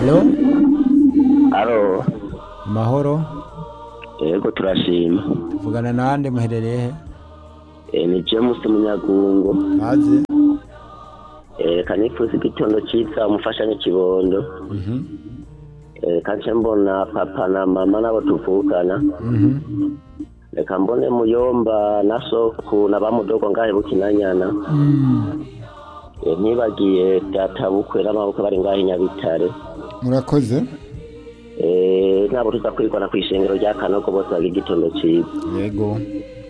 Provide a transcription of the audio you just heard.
Hello? Alo, Mahoro? yego turashima. Tuvugana nande muherereye he? Eh, ni James Munyagungo. Kaze? Eh, kanifuza igitondo ciza umufashanye kibondo. Mhm. Eh, kanje mbona papa na mama nabo tuvukana. Mhm. Reka mbone muyomba na soku na bamudogo ngahe bukinanyana. Mm. Eh, ntibagiye data bukwe n'amabukwe bari ngahe Nyabitare. Murakoze? Eh, nabo tuza kwirwana kw'ishengero rya Kanogo bose bagira igitondo ciza. Yego.